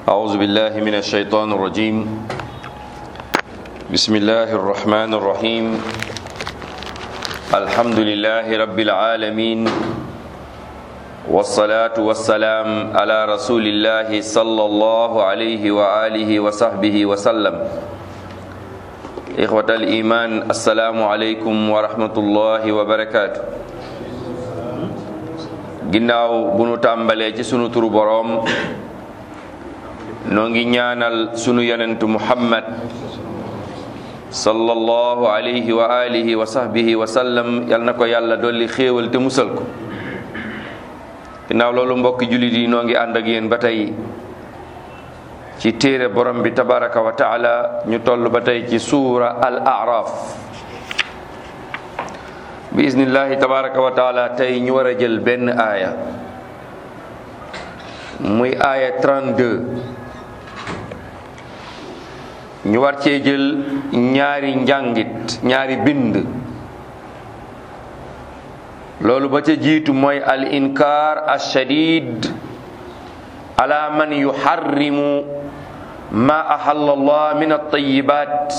أعوذ بالله من الشيطان الرجيم بسم الله الرحمن الرحيم الحمد لله رب العالمين والصلاة والسلام على رسول الله صلى الله عليه وآله وصحبه وسلم إخوة الإيمان السلام عليكم ورحمة الله وبركاته ginnaaw bu nu tàmbalee ci sunu turu boroom noo ngi ñaanal sunu yonentu muhammad sallallahu alayhi wa alihi wa sahbihi wa sallam yal na ko yàlla dolli xéewal te musal ko ginnaaw loolu mbokki jullit yi noo ngi ànd ak yéen ba tey ci téere borom bi tabaraka wa taala ñu toll ba tey ci suura al araf bi iznillahi tabaraka wa taala tey ñu war a jël benn aaya muy aaya 32 ñu war cee jël ñaari njàngit ñaari bind loolu ba ca jiitu mooy al inkaar ashadid ala man yuharrimu ma ahalla allah min at-tayyibat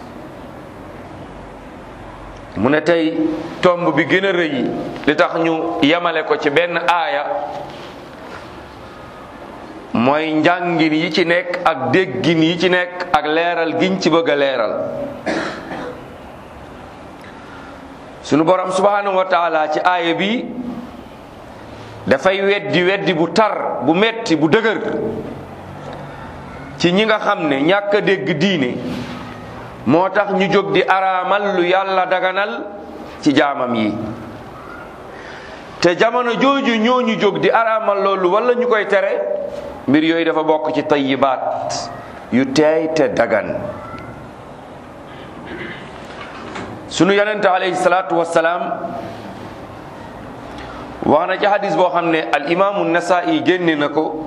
mu ne tey tomb bi gën a rëy li tax ñu yemale ko ci benn aaya mooy njàngin yi ci nekk ak déggin yi ci nekk ak leeral giñ ci bëgg a leeral sunu borom subhanahu wa taala ci aaya bi dafay weddi weddi bu tar bu metti bu dëgër ci ñi nga xam ne ñàkk a dégg diine moo tax ñu jóg di araamal lu yàlla daganal ci jaamam yi te jamono jooju ñooñu jóg di araamal loolu wala ñu koy tere mbir yooyu dafa bokk ci tayyibaat yu teey te dagan sunu yonente alayhi salaatu wassalaam wax na ci hadis boo xam ne al imaamu nasaa'i génne na ko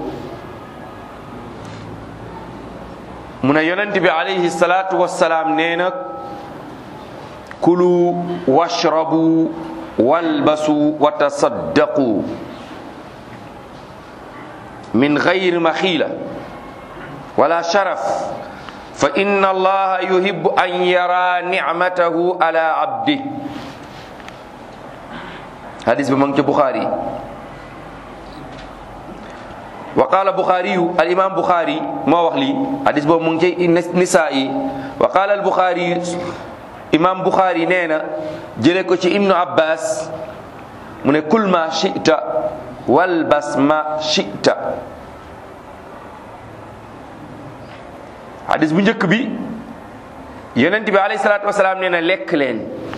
mu ne yonent bi alayhi salaatu wassalaam nee na kulu washrabu walbasu wa tasaddaqu min gayri maxiila wala sharaf fa inna allaha yuhibbu an yara nicmatahu ala abdi hadis bi ma ngi ca Buxaari wa qaala Buxaariyu al imaam Buxaari moo wax lii hadis boobu mu ngi ci Nisaa'i wa qaala al Buxaari imaam Buxaari nee na jële ko ci Ibnu Abbas mu ne kul ma shi'ta walbas ma shi'ta hadis bu njëkk bi yonent bi alayhi salaatu wasalaam nee na lekk leen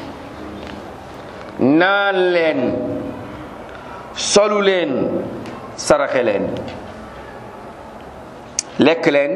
naan leen solu leen saraxe leen lekk leen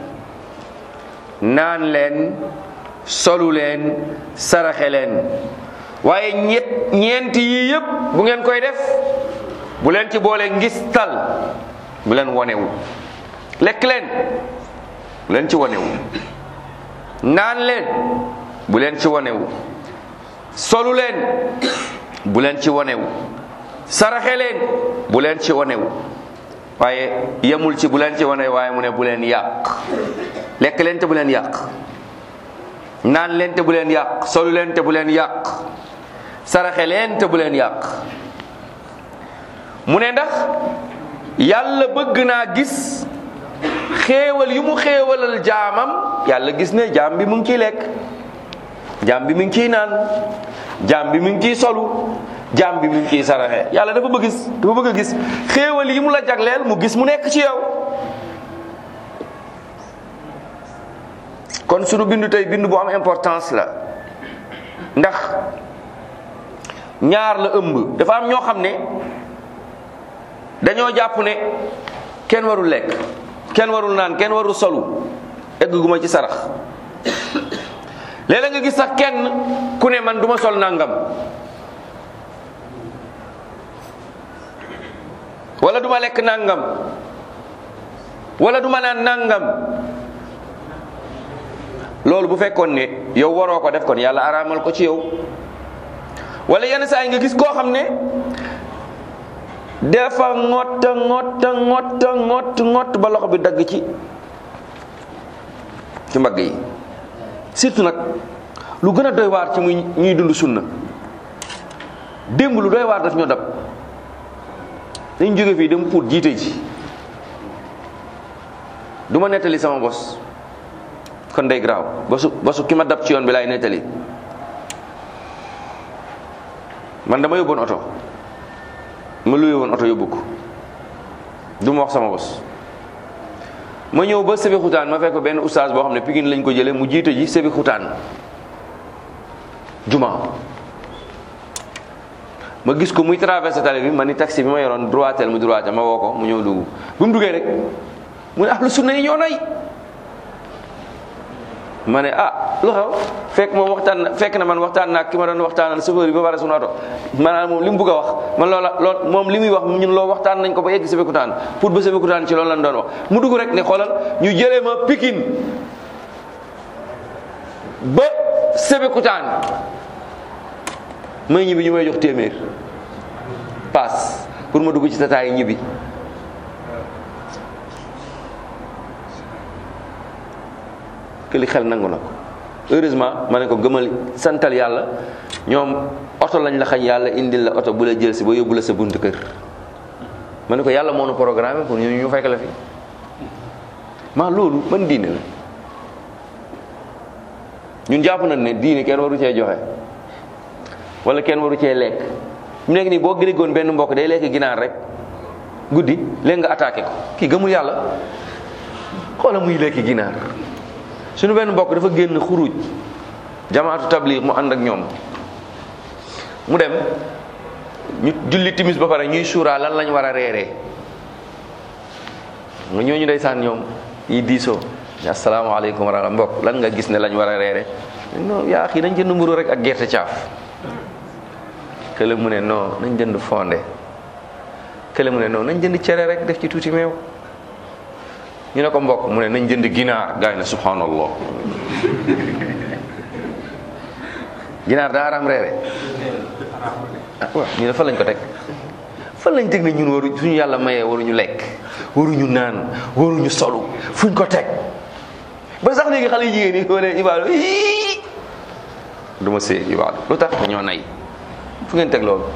naan leen solu leen saraxe leen waaye ñett ñeent yii yëpp bu ngeen koy def bu leen ci boole ngistal bu leen wonewu lekk leen bu leen ci wonewu naan leen bu leen ci wonewu solu leen bu leen ci wonewu saraxe leen bu leen ci wonewu waaye yemul ci bu leen ci wane waaye mu ne bu leen yàq lekk leen te bu leen yàq naan leen te bu leen yàq solu leen te bu leen yàq saraxe leen te bu leen yàq mu ne ndax yàlla bëgg naa gis xéewal yu mu xéewalal jaamam yàlla gis ne jaam bi mu ngi ciy lekk jaam bi mu ngi ciy naan jaam bi mu ngi ciy solu jaam bi mu ngi ciy saraxe yàlla dafa bëgg gis dafa bëgg a gis xéewal yi mu la jagleel mu gis mu nekk ci yow kon sunu bindu tey bindu bu am importance la ndax ñaar la ëmb dafa am ñoo xam ne dañoo jàpp ne kenn warul lekk kenn warul naan kenn warul solu egg gu ma ci sarax léeg-léeg nga gis sax kenn ku ne man duma sol nangam wala duma lekk nangam wala duma naan nangam loolu bu fekkoon ne yow waroo ko def kon yàlla araamal ko ci yow wala yenn saa yi nga gis koo xam ne dafa ngott ngott ngott ngott ngott ba loxo bi dagg ci ci mbagg yi surtout nag lu gën a doy waar ci muy ñuy dund sunna démb lu doy waar daf ñoo dab dañ jóge fii dem pour jiite ji du ma nettali sama bos kon day graaw bosu bosu ki ma dab ci yoon bi laay nettali man dama yóbboon oto ma luye woon oto yóbbu ko du ma wax sama bos ma ñëw ba Sébi Xutaan ma fekk benn oustaz boo xam ne Pikine lañ ko jëlee mu jiite ji Sébi Xutaan juma ma gis ko muy traversé tali bi ma ni taxi bi ma yoroon droitel mu droite ma woo ko mu ñëw dugg bu mu duggee rek mu ne ahlu sunna yi ñoo nay ma ne ah lu xew fekk moom waxtaan na fekk na man waxtaan naa ki ma doon waxtaanal chauffeur bi ba pare sunu oto maanaam moom li mu bëgg a wax man loola lool moom li muy wax ñun loo waxtaan nañ ko ba egg Sébikotane pour ba Sébikotane ci loolu lañ doon wax mu dugg rek ne xoolal ñu jëlee ma Pikine ba Sébikotane may ñibbi ñu may jox téeméer paas pour ma dugg ci tataay ñibbi que li xel nangu na ko heureusement ma ne ko gëmal santal yàlla ñoom oto lañ la xañ yàlla indil la oto bu la jël si ba yóbbu la sa buntu kër ma ne ko yàlla moo nu programme pour ñu ñu fekk la fi maa loolu man diine la ñun jàpp nañ ne diine kenn waru cee joxe wala kenn waru cee lekk mu nekk nii boo gërigoon benn mbokk day lekk ginaar rek guddi léegi nga attaqué ko kii gëmul yàlla xoola muy lekk ginaar suñu benn mbokk dafa génn xuruj jamaatu tabliq mu ànd ak ñoom mu dem ñu julli timis ba pare ñuy suuraa lan lañ war a reeree nga ñooñu ndeysaan ñoom yi diisoo asalaamaaleykum wa rahmatulah mbokk lan nga gis ne lañ war a reere non yaa xii nañ jënd mburu rek ak gerte caaf kële mu ne non nañ jënd fonde kële mu ne non nañ jënd cere rek def ci tuuti meew ñu ne ko mbokk mu ne nañ jënd ginaar gaay na subhanallah ginaar daa araam reere ah waaw ñu ne fan lañ ko teg fan lañ teg ne ñun waru suñu yàlla mayee waruñu lekk waruñu naan waruñu solu fuñ ko teg ba sax léegi xale jigéen yi wala ibaadu ii du ma see ibaadu lu tax ñoo nay fu ngeen teg loolu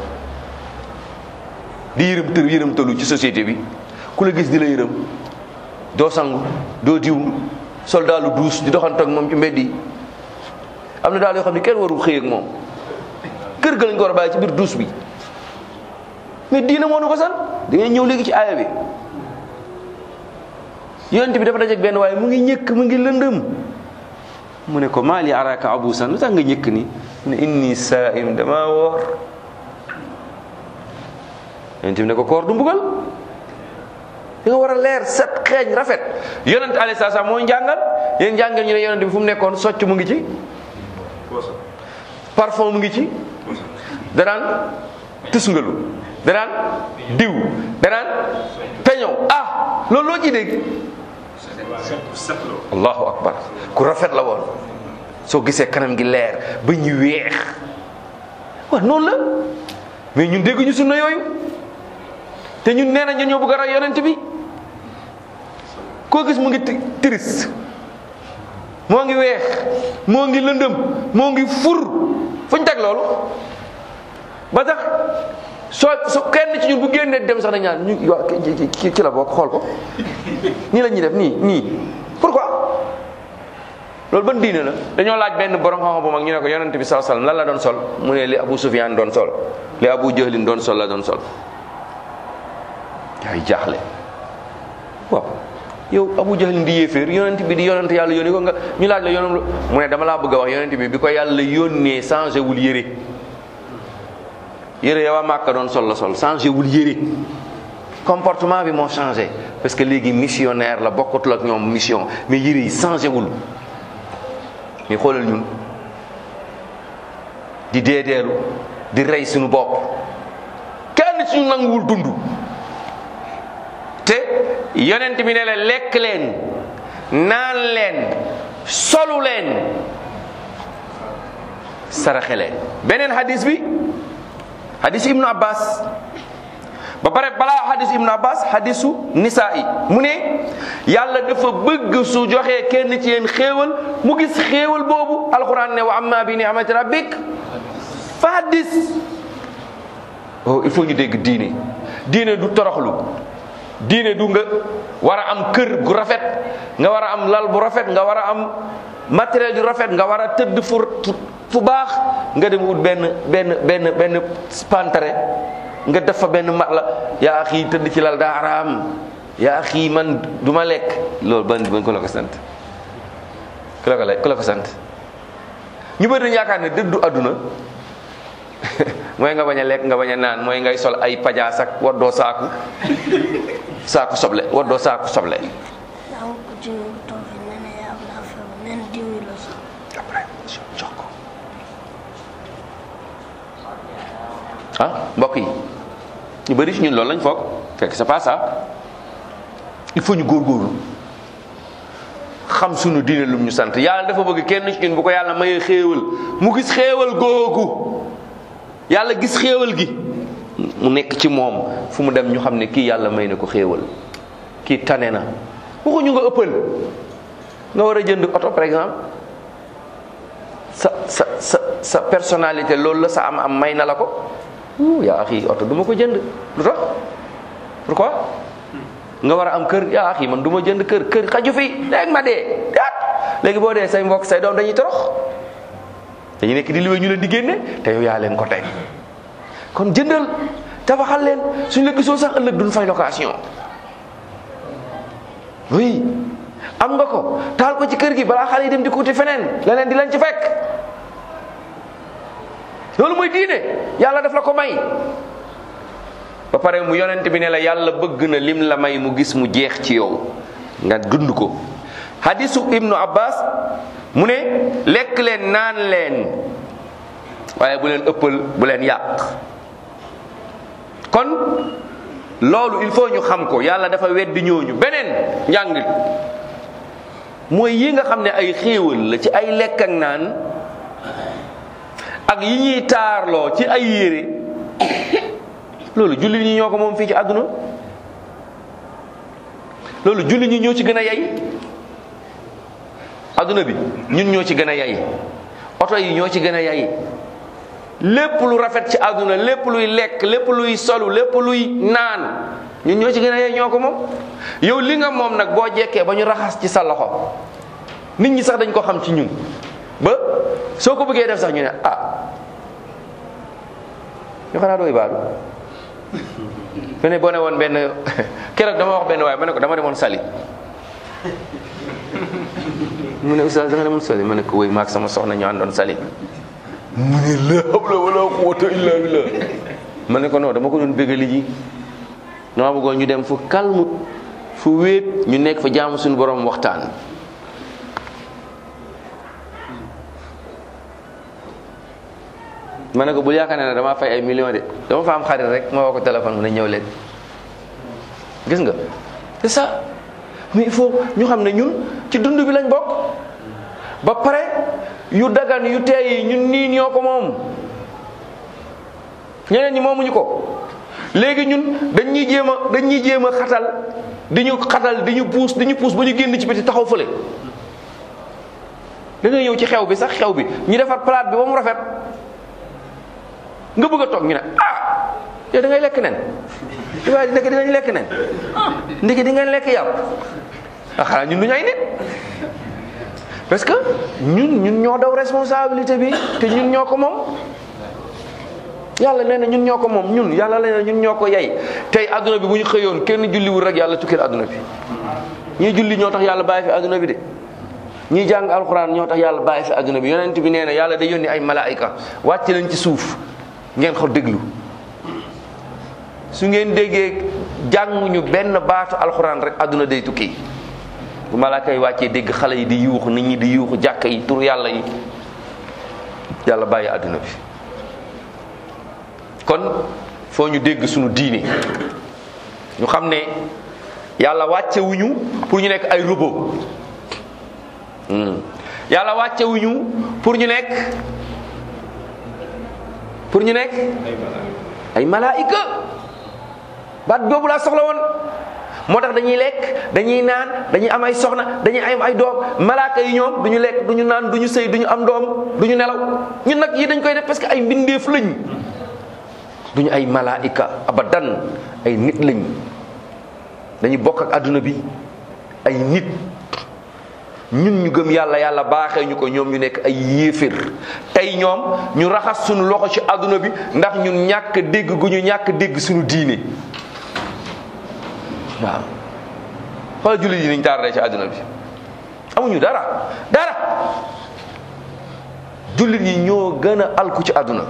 di yërëm tër yërëm tëlu ci société bi ku la gis di la yërëm doo sangu doo diw sol daalu duus di doxante ak moom ci mbedd yi am na daal yoo xam ne kenn warul xëy ak moom kër ga lañ ko war a bàyyi ci biir duus bi mais diina moo nu ko san da ngay ñëw léegi ci aaya bi yonent bi dafa dajeek benn waaye mu ngi ñëkk mu ngi lëndëm mu ne ko maali araka abusan lu tax nga ñëkk ni mu ne inni saim dama woor yonent bi ne ko koor du mbugal da nga war a leer set xeeñ rafet yonent alayhi salaam mooy njàngal yéen njàngal ñu ne yonent bi fu mu nekkoon socc mu ngi ci parfum mu ngi ci danaan tusngalu danaan diw danaan peñow ah loolu loo ci dégg allahu akbar ku rafet la woon soo gisee kanam gi leer ba ñu weex waaw noonu la mais ñun dégguñu sunna yooyu te ñun nee na ñun ñoo bëgg a roy yonent bi koo gis mu ngi triste moo ngi weex moo ngi lëndëm moo ngi fur fu ñu teg loolu ba tax soo su kenn ci ñun bu génnee dem sax dañ naan ñu waa ci ci la bokk xool ko nii la ñuy def nii nii pourquoi loolu ban diine la dañoo laaj benn borom xam-xam bu mag ñu ne ko yonent bi sallallahu alayhi wasallam lan la doon sol mu ne li Abu Sufyan doon sol li Abu Jahlin doon sol la doon sol yaay jaaxle waaw yow Abu Jahlin di yéeféer yonent bi di yonent yàlla yónni ko nga ñu laaj la yonent mu ne dama laa bëgg a wax yonent bi bi ko yàlla yónnee changé wul yére yére ya waa Màkka doon sol la sol changé wul yére comportement bi moo changé parce que léegi missionnaire la bokkatul ak ñoom mission mais yére yi changé wul mais xoolal ñun di deedeelu di rey suñu bopp kenn ci ñu nanguwul dund te yonent bi ne la lekk leen naan leen solu leen saraxe leen beneen hadis bi hadis ibnu abbas ba pare balaa hadis ibnu abbas hadisu nisaa yi mu ne yàlla dafa bëgg su joxee kenn ci yéen xéewal mu gis xéewal boobu alquran ne wa amma bi ni'mati rabbik fa hadis oh il faut ñu dégg diine diine du toroxlu diine du nga war a am kër gu rafet nga war a am lal bu rafet nga war a am matériel yu rafet nga war a tëdd fu fu baax nga dem wut benn benn benn benn pantare nga def fa benn mat la yaa axi tëdd ci lal daa araam yaa axi man du ma lekk loolu ban ban ku la ko sant ku la ko ku la ko sant ñu bëri dañu yaakaar ne dëddu àdduna mooy nga bañ a lekk nga bañ a naan mooy ngay sol ay pajaas ak waddoo saaku saaku soble waddoo saaku soble yaa ngi ko jiw toog fi nee na yaa laa feebar nee na diw yi la sax. après jox ko ah mbokk yi ñu bëri ci ñun loolu lañ foog fekk c'est pas ça il faut ñu góorgóorlu xam sunu diine lum ñu sant yàlla dafa bëgg kenn ci ñun bu ko yàlla mayee xéewal mu gis xéewal googu yàlla gis xéewal gi mu nekk ci moom fu mu dem ñu xam ne kii yàlla may na ko xéewal kii tane na waxuñu nga ëppal nga war a jënd oto par exemple sa sa sa sa personnalité loolu la sa am am may na la ko yaa axi oto du ma ko jënd lu tax pourquoi nga war a am kër yaa axi man du ma jënd kër kër xaju fi léegi ma dee daat léegi boo dee say mbokk say doom dañuy torox dañu nekk di liwee ñu leen di génne te yow yaa leen ko teg kon jëndal tabaxal leen suñu la gisoo sax ëllëg duñ fay location oui am nga ko taal ko ci kër gi balaa xale yi dem di ko wuti feneen leneen di leen ci fekk loolu mooy diine yàlla daf la ko may ba pare mu yonent bi ne la yàlla bëgg na lim la may mu gis mu jeex ci yow nga dund ko hadisu ibnu abbas mu ne lekk leen naan leen waaye bu leen ëppal bu leen yàq kon loolu il faut ñu xam ko yàlla dafa weddi ñooñu beneen njàngit mooy yi nga xam ne ay xéewal la ci ay lekk ak naan ak yi ñuy taarloo ci ay yére loolu jullit ñi ñoo ko moom fii ci àdduna loolu jullit ñi ñoo ci gën a yay àdduna bi ñun ñoo ci gën a yay oto yi ñoo ci gën a yay lépp lu rafet ci àdduna lépp luy lekk lépp luy solu lépp luy naan ñun ñoo ci gën a yey ñoo ko moom yow li nga moom nag boo jekkee ba ñu raxas ci sa loxo nit ñi sax dañ ko xam ci ñun ba soo ko bëggee def sax ñu ne ah ñu xanaa dooy baadu fene boo ne woon benn keroog dama wax benn waaye ma ne ko dama demoon sali mu ne oustaz da nga demoon sali ma ne ko wéy maag sama soxna ñu àndoon sali mu ne la hawla wala quwwata illa billah ma ne ko non dama ko doon bégali ji dama bëggoon ñu dem fu calme fu wéet ñu nekk fa jaamu suñu borom waxtaan ma ne ko bul yaakaar ne dama fay ay millions de dama fa am xarit rek ma woo ko téléphone mu ne ñëw leen gis nga c'est ça mais il faut ñu xam ne ñun ci dund bi lañ bokk ba pare yu dagan yu teey yi ñun nii ñoo ko moom ñeneen ñi moomuñu ko léegi ñun dañ ñuy jéem a dañ ñuy jéem a xatal di ñu xatal di ñu puus di ñu puus ba ñu génn ci biti taxaw fële da ngay ñëw ci xew bi sax xew bi ñu defar plate bi ba mu rafet nga bëgg a toog ñu ne ah yow da ngay lekk nen waaye ndeke dinañ lekk nen ndeke di ngeen lekk yàpp ah xanaa ñun duñu ay nit parce que ñun ñun ñoo daw responsabilité bi te ñun ñoo ko moom yàlla nee na ñun ñoo ko moom ñun yàlla nee na ñun ñoo ko yey tey adduna bi bu ñu xëyoon kenn julliwul rek yàlla tukkil adduna bi ñii julli ñoo tax yàlla bàyyi fi adduna bi de ñii jàng alxuraan ñoo tax yàlla bàyyi fi adduna bi yonent bi nee na yàlla day yónni ay malaayika wàcc leen ci suuf ngeen ko déglu su ngeen déggee jàng ñu benn baatu alxuraan rek adduna day tukki bu malaaka yi wàccee dégg xale yi di yuuxu nit ñi di yuuxu jàkk yi tur yàlla yi yàlla bàyyi adduna bi kon foo ñu dégg sunu diine ñu xam ne yàlla wàccewuñu pour ñu nekk ay robot yàlla wàccewuñu pour ñu nekk pour ñu nekk ay malaayika baat boobu laa soxla woon moo tax dañuy lekk dañuy naan dañuy am ay soxna dañuy am ay doom malaaka yi ñoom duñu lekk duñu naan duñu sëy duñu am doom duñu nelaw ñun nag yi dañ koy def parce que ay mbindeef lañ duñu ay malaika abadan ay nit lañ dañuy bokk ak adduna bi ay nit ñun ñu gëm yàlla yàlla baaxee ñu ko ñoom ñu nekk ay yéefér tey ñoom ñu raxas suñu loxo ci adduna bi ndax ñun ñàkk dégg gu ñu ñàkk dégg suñu diine waaw xoolal jullit yi niñ tardé ci adduna bi amuñu dara dara jullit yi ñoo gën a alku ci adduna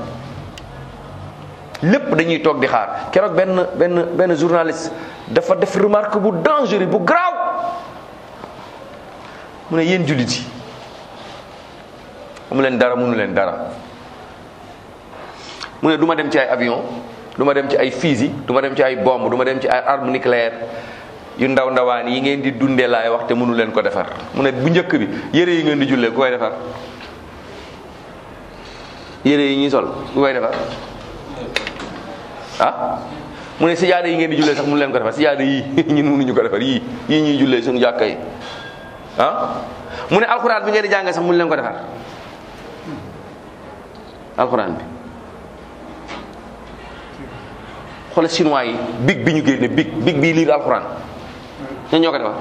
lépp dañuy toog di xaar keroog benn benn benn journaliste dafa def remarque bu dangereux bu grave mu ne yéen jullit yi amu leen dara mënu leen dara mu ne du ma dem ci ay avion du ma dem ci ay fusil du ma dem ci ay bombe du ma dem ci ay arme nucléaire yu ndaw ndawaan yi ngeen di dundee laay wax te mënu leen ko defar mu ne bu njëkk bi yére yi ngeen di jullee ku koy defar yére yi ñuy sol ku koy defar ah mu ne sijaada yi ngeen di jullee sax mënu leen ko defar sijaada yii ñun mënuñu ko defar yii yii ñuy jullee suñu jàkka yi ah mu ne alxuraan bi ngeen di jàngee sax mënu leen ko defar alxuraan bi xoolal chinois yi big bi ñu génne big big bii liir alxuraan ñan ñoo ko defar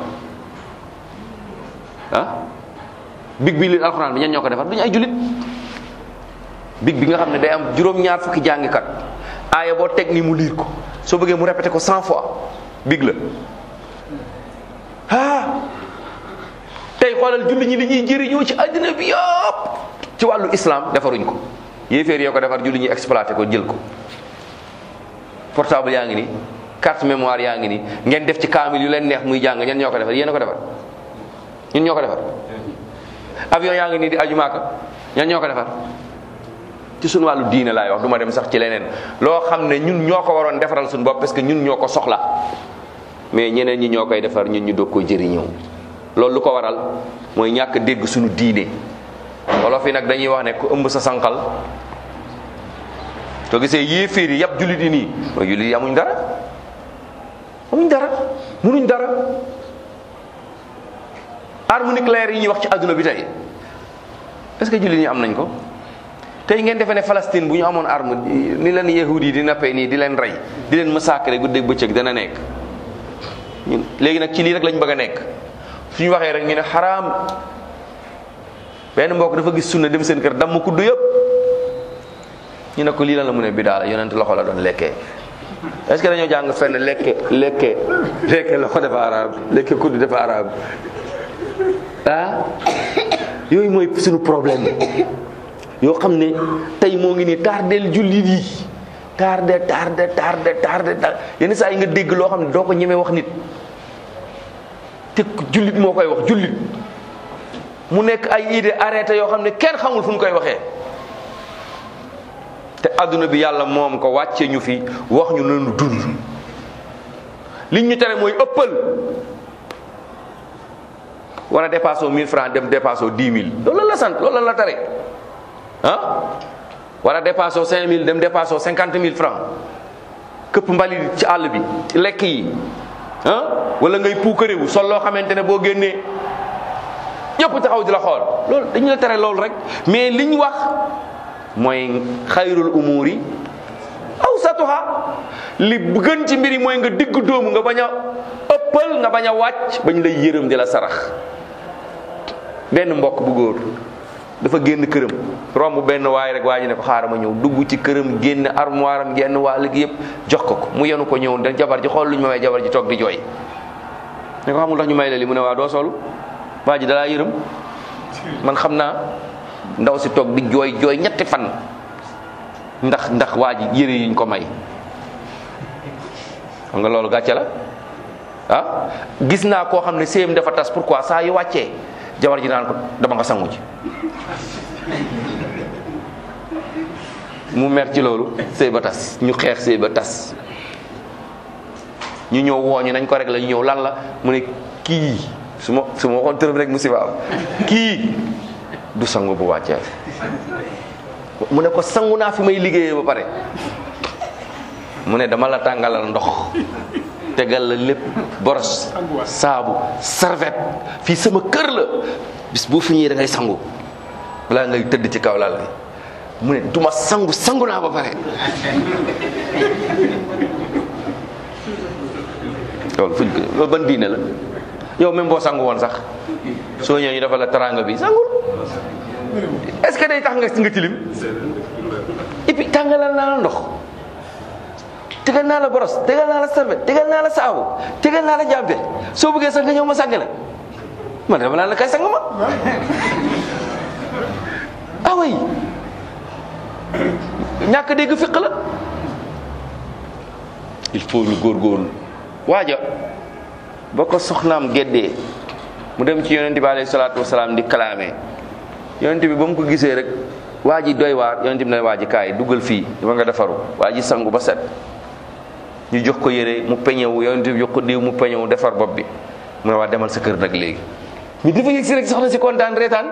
ah big bii liir alxuraan bi ñan ñoo ko defar duñu ay julit big bi nga xam ne day am juróom-ñaar fukki jàngikat aaya boo teg ni mu liir ko soo bëggee mu répété ko cent fois big la ah tey xoolal julli ñi li ñuy jëriñoo ci àddina bi yëpp ci wàllu islam defaruñ ko yéeféer yoo ko defar julli ñi exploité ko jël ko portable yaa ngi ni carte mémoire yaa ngi ni ngeen def ci kaamil yu leen neex muy jàng ñen ñoo ko defar yéen a ko defar ñun ñoo ko defar avion yaa ngi nii di aju maaka ñan ñoo ko defar ci suñu wàllu diine laay wax du ma dem sax ci leneen loo xam ne ñun ñoo ko waroon defaral suñu bopp parce que ñun ñoo ko soxla mais ñeneen ñi ñoo koy defar ñun ñu doog ko jëriñoo loolu lu ko waral mooy ñàkk dégg suñu diine wolof yi nag dañuy wax ne ku ëmb sa sànqal soo gisee yéeféer yi yàpp jullit yi nii mooy jullit yi amuñ dara amuñ dara munuñ dara arme nucléaire yi ñuy wax ci àdduna bi tey est-ce que jullit ñi am nañ ko tey ngeen defee ne Palestine bu ñu amoon arme ni leen yahud yi di nappee nii di leen rey di leen massacrer guddeeg bëccëg dana nekk ñun léegi nag ci lii rek lañ bëgg a nekk suñu waxee rek ñu ne xaraam benn mbokk dafa gis sunna dem seen kër damm kuddu yëpp ñu ne ko lii lan la mu ne bidaa la yonent loxo la doon lekkee est-ce que dañoo jàng fenn lekke lekke lekke loxo dafa araab lekke kuddu dafa araab ah yooyu mooy suñu problème yoo xam ne tey moo ngi nii tardel jullit yi tardé tardé tardé tardé yenn saa yi nga dégg loo xam ne doo ko ñemee wax nit te jullit moo koy wax jullit mu nekk ay idée arrêté yoo xam ne kenn xamul fu ñu koy waxee te adduna bi yàlla moom ko wàcce ñu fi wax ñu nanu dund liñ ñu tere mooy ëppal war a dépassé 1000 francs dem dépassé 10 000 loolu la sant loolu la tere ah war a dépassé 5000 dem dépassé 50 000 francs këpp mbali ci àll bi ci lekk yi ah wala ngay puukarewu sol loo xamante ne boo génnee ñëpp taxaw di la xool loolu dañu la tere loolu rek mais liñ wax mooy xayrul umuri awsatuha li gën ci mbir yi mooy nga digg doomu nga bañ a ëppal nga bañ a wàcc bañ lay yërëm di la sarax benn mbokk bu góor dafa génn këram romb benn waay rek waa ji ne ko xaaral ma ñëw dugg ci këram génn armoire am génn waa léegi yëpp jox ko ko mu yenu ko ñëw da jabar ji xool lu ñu ma may jabar ji toog di jooy ne ko xamul tax ñu may la li mu ne waa doo solu waa ji dalaa yërëm man xam naa ndaw si toog di jooy jooy ñetti fan ndax ndax waa ji yëre yiñ ko may xam nga loolu gàcce la ah gis naa koo xam ne séyam dafa tas pourquoi saa yu wàccee jabar ji naan ko dama nga sangu ji mu mer ci loolu sëy ba tas ñu xeex sëy ba tas ñu ñëw wooñu nañ ko rek la ñu ñëw lan la mu ne kii su ma su ma waxoon tërëm rek musiba am kii du sangu bu wàccee mu ne ko sangu naa fi may liggéeyee ba pare mu ne dama la tàngalal ndox tegal la lépp boros saabu serviette fii sama kër la bis boo fi ñëwee da ngay sangu balaa ngay tëdd ci kaw lal bi mu ne duma sangu sangu naa ba pare loolu fuñ ko loolu ban diine la yow même boo sangu woon sax soo ñëwee ñu dafa la taranga bi sangul est-ce que day tax nga nga tilim et puis tàngalal naa la ndox tegal naa la boros tegal naa la serviette tegal naa la saabu tegal naa la jàmpe soo bëggee sax nga ñëw ma sang la man dama naan la kay sang ma ah oui ñàkk dégg fiq la il faut ñu góorgóorlu waaja ba ko soxnaam geddee mu dem ci yonent bi alayhi salaatu wasalaam di kalaame yonent bi ba mu ko gisee rek waa ji doy waar yonent bi ne waa ji kaay duggal fii dama nga defaru waa ji sangu ba set ñu jox ko yére mu peñewu yonent bi jox ko diw mu peñewu defar bopp bi mu ne waa demal sa kër nag léegi mi dafa yëg si rek soxna si kontaan reetaan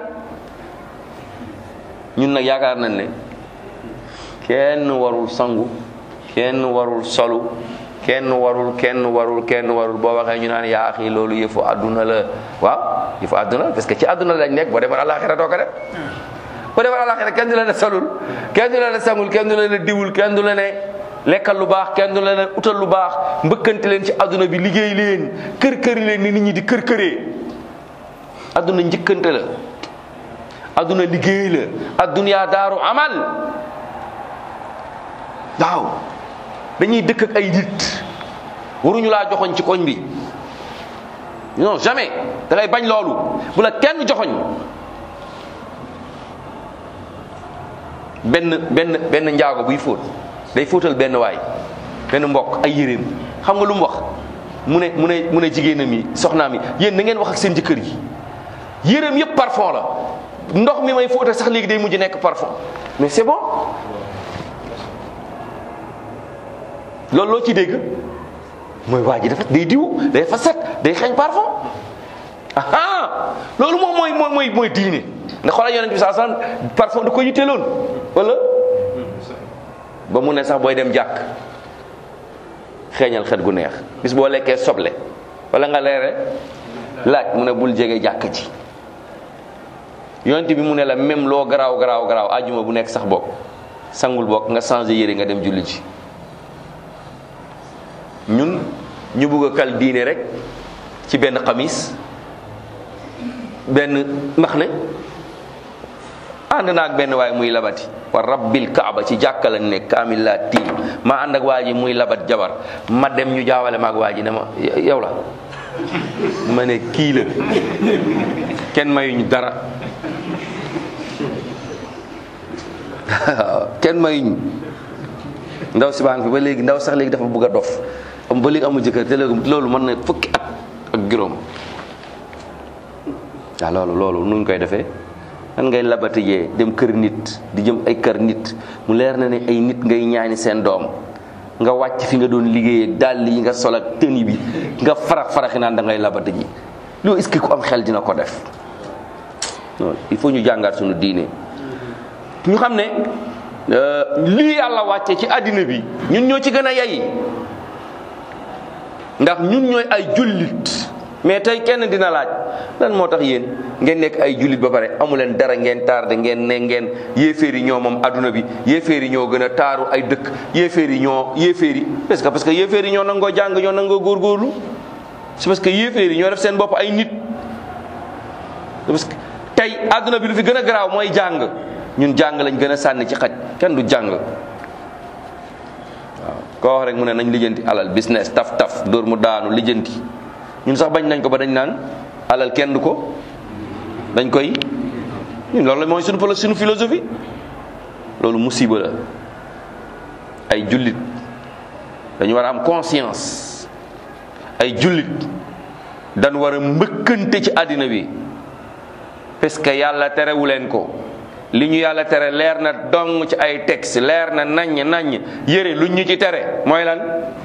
ñun nag yaakaar nañ ne kenn warul sangu kenn warul solu kenn warul kenn warul kenn warul boo waxee ñu naan yaa axi loolu yëfu àdduna la waaw yëfu àdduna parce que ci àdduna lañ nekk boo demoon àllaaxira doo ko def boo demoon àllaaxira kenn du la ne solul kenn du la ne sangul kenn du la ne diwul kenn du la ne lekkal lu baax kenn du la ne utal lu baax mbëkkante leen ci àdduna bi liggéey leen kër këri leen ni nit ñi di kër këree àdduna njëkkante la àdduna liggéey la àdduna daaru amal waaw dañuy dëkk ak ay nit waruñu laa joxoñ ci koñ bi non jamais da ngay bañ loolu bu la kenn joxoñ benn benn benn njaago buy fóot day fóotal benn waay benn mbokk ay yéreem xam nga lu mu wax mu ne mu ne mu ne jigéenam yi soxnaam yi yéen na ngeen wax ak seen jëkkër yi yéreem yëpp parfum la ndox mi may fóotal sax léegi day mujj nekk parfum mais c'est bon loolu loo ci dégg mooy waa ji dafa day diw day fa set day xeeñ parfum aha loolu moom mooy mooy mooy mooy diine nga xoolal yonent bi saa sallam parfum da ko yitteeloon wala ba mu ne sax booy dem jàkk xeeñal xet gu neex bis boo lekkee soble wala nga leere laaj mu ne bul jege jàkk ci yonent bi mu ne la même loo garaaw garaaw garaaw ajuma bu nekk sax bokk sangul bokk nga changé yére nga dem julli ji ñun ñu bugg a kal diine rek ci benn xamis benn max ne ànd naa ak benn waay muy labati wa rabbil kaaba ci jàkka lañ nekk kaamil laa tiim ma ànd ak waa ji muy labat jabar ma dem ñu jaawale ma ak waa ji ne ma yow la ma ne kii la kenn mayuñu dara kenn mayuñu ndaw si baa ngi fi ba léegi ndaw sax léegi dafa bëgg a dof am ba léegi amul jëkkër te léegi loolu mën na fukki at ak juróom waaw loolu loolu nuñ koy defee nan ngay labatijee dem kër nit di jëm ay kër nit mu leer na ne ay nit ngay ñaani seen doom nga wàcc fi nga doon liggéeyee dàll yi nga sol ak tëni bi nga farax faraxi naan da ngay labati ji loolu est-ce que ku am xel dina ko def non il faut ñu jàngaat suñu diine ñu xam ne lii yàlla wàcce ci àddina bi ñun ñoo ci gën a yay ndax ñun ñooy ay jullit mais tey kenn dina laaj lan moo tax yéen ngeen nekk ay jullit ba pare amu leen dara ngeen tardé ngeen ne ngeen yéeféer yi ñoo moom adduna bi yéeféer yi ñoo gën a taaru ay dëkk yéeféer yi ñoo yéeféer yi parce que parce que yéeféer yi ñoo nangoo jàng ñoo nangoo góorgóorlu c'est parce que yéeféer yi ñoo def seen bopp ay nit parce que tey adduna bi lu fi gën a garaaw mooy jàng ñun jàng lañ gën a sànni ci xaj kenn du jàng waaw koo wax rek mu ne nañ lijjanti alal business taf taf dóor mu daanu lijjanti ñun sax bañ nañ ko ba dañ naan alal kenn du ko dañ koy ñun loolu la mooy suñu suñu philosophie loolu musiba la ay jullit dañu war a am conscience ay jullit dañ war a mbëkkante ci àddina bi parce que yàlla terewu leen ko li ñu yàlla tere leer na dong ci ay texte leer na naññ naññ yére luñ ñu ci tere mooy lan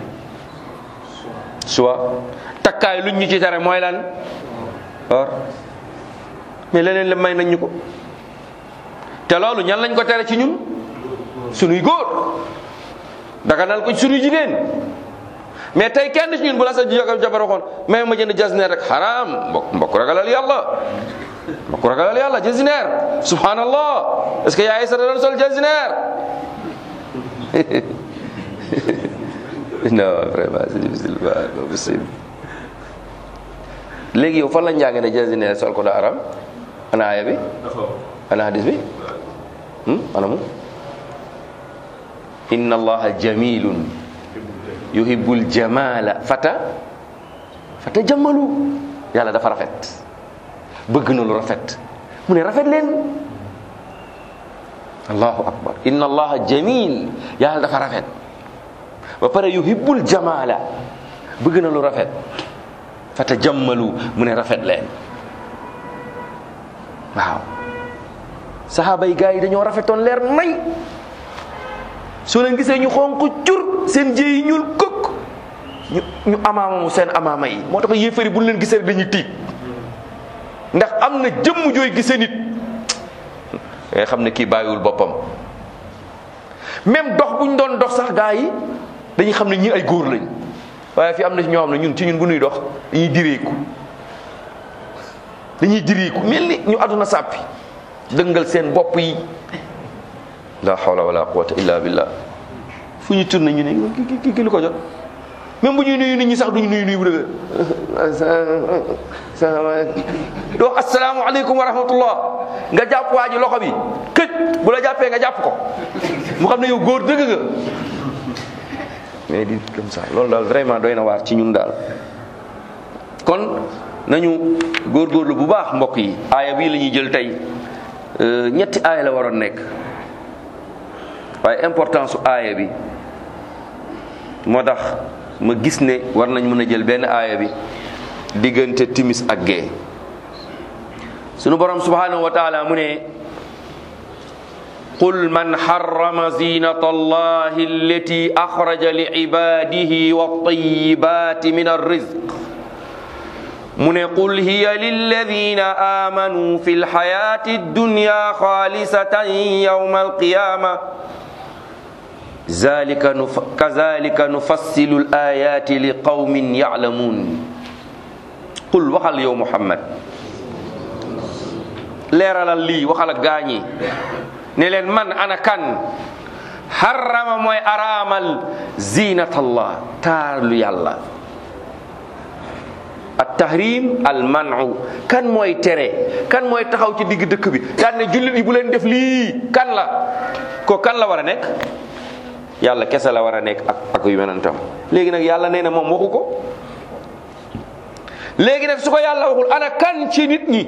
soit takkaay luñ ñu ci tere mooy lan or mais leneen la may nañ ñu ko te loolu ñan lañ ko tere ci ñun sunuy góor daganal ko suñu jigéen mais tey kenn ci ñun bu la sa jabar waxoon mais ma jënd jasneer rek xaraam mbokk mbokk ragalal yàlla mbokk ragalal yàlla jasneer subhanallah est ce que yaay sa doon sol jasneer non vraiment c'est difficile pas possible léegi yow fan la njàng ne jasneer sol ko da aram ana aaya bi ana hadis bi ana mu inna allaha jamilun yuhibbul jamala fata fata jammalu yàlla dafa rafet bëgg na lu rafet mu ne rafet leen allahu akbar inna allaha jamil yàlla dafa rafet ba pare yuhibbul jamala bëgg na lu rafet fata jammalu mu ne rafet leen waaw saxaaba yi gars yi dañoo rafetoon leer may soo leen gisee ñu xonq cur seen jëy yi ñuul këkk ñu ñu amaamamu seen amaama yi moo tax yéefari bu leen gisee rek dañuy tiit ndax am na jëmm jooy gisee nit nga xam ne kii bàyyiwul boppam même dox bu ñu doon dox sax gaa yi dañuy xam ne ñii ay góor lañ waaye fi am na ci ñoo xam ne ñun ci ñun bu ñuy dox dañuy direeku dañuy direeku mel ni ñu àdduna sàppi dëngal seen bopp yi la hawla wala quwwata illa billah fu ñu tourné ñu ne ki ki ki lu ko jot même bu ñuy nuyu nit ñi sax duñu nuyu nuyu bu dëgg doo assalaamu aleykum wa rahmatullah nga jàpp waa ji loxo bi këj bu la jàppee nga jàpp ko mu xam ne yow góor dëgg nga mais di comme ça loolu daal vraiment doy na waar ci ñun daal kon nañu góorgóorlu bu baax mbokk yi aaya bii la ñuy jël tey ñetti aaya la waroon nekk waaye importance su aaya bi moo tax ma gis ne war nañ mën a jël benn aaya bi diggante timis ak gee sunu borom subhanahu wa taala mu ne qul man harrama zinata allahi allati axraja li ibadihi wattayibati min arrizq mu ne qul hiya lilladina amanu fi lxayati addunya xaalisatan yawma alqiyama zalika kazalika nufassilu alayati li qawmin yaclamuun qul waxal yow Muhammad leeralal lii waxal ak gaañi ne leen man ana kan harrama mooy araamal zinatallah taalu yàlla at tahrim al manu kan mooy tere kan mooy taxaw ci digg dëkk bi daan ne jullit yi bu leen def lii kan la ko kan la war a nekk yàlla kese la war a nekk ak ak yu menantam léegi nag yàlla nee na moom waxu ko léegi nag su ko yàlla waxul ana kan ci nit ñi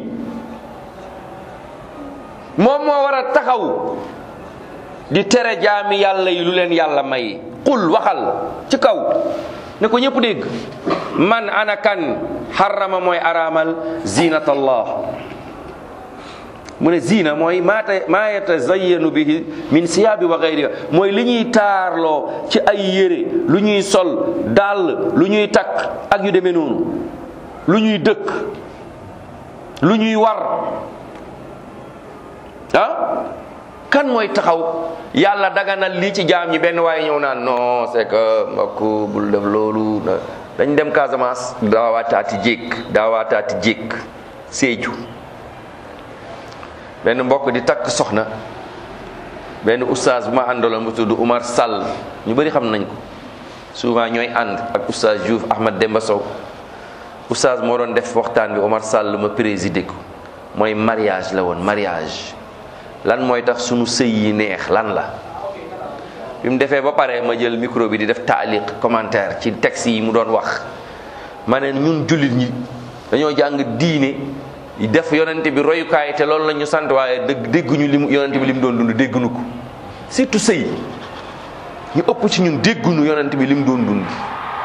moom moo war a taxaw di tere jaami yàlla yi lu leen yàlla may qul waxal ci kaw ne ko ñëpp dégg man ana kan xarama mooy araamal zinatallah mu ne zina mooy maata maa yatazayyanu bihi min siyaabi wa gayriha mooy li ñuy taarloo ci ay yére lu ñuy sol dàll lu ñuy takk ak yu demee noonu lu ñuy dëkk lu ñuy war ah kan mooy taxaw yàlla daganal lii ci jaam ñi benn waaye ñëw naan non c'est que mbokk bul def loolu dañ dem Casamance daawaataati jékk daawaataati jékk Sédhiou benn mbokk di takk soxna benn oustaz bu ma àndaloon bu tudd Umar Sall ñu bëri xam nañ ko souvent ñooy ànd ak oustaz Diouf Ahmad Demba Sow oustaz moo doon def waxtaan bi Umar Sall ma présidé ko mooy mariage la woon mariage lan mooy tax sunu sëy yi neex lan la bi mu defee ba pare ma jël micro bi di def taaliq commentaire ci texte yi mu doon wax ma ne ñun jullit ñi dañoo jàng diine def yonente bi royukaay te loolu la ñu sant waaye dëgg dégguñu li mu yonente bi li mu doon dund dégguñu ko surtout sëy ñu ëpp ci ñun dégguñu yonente bi li mu doon dund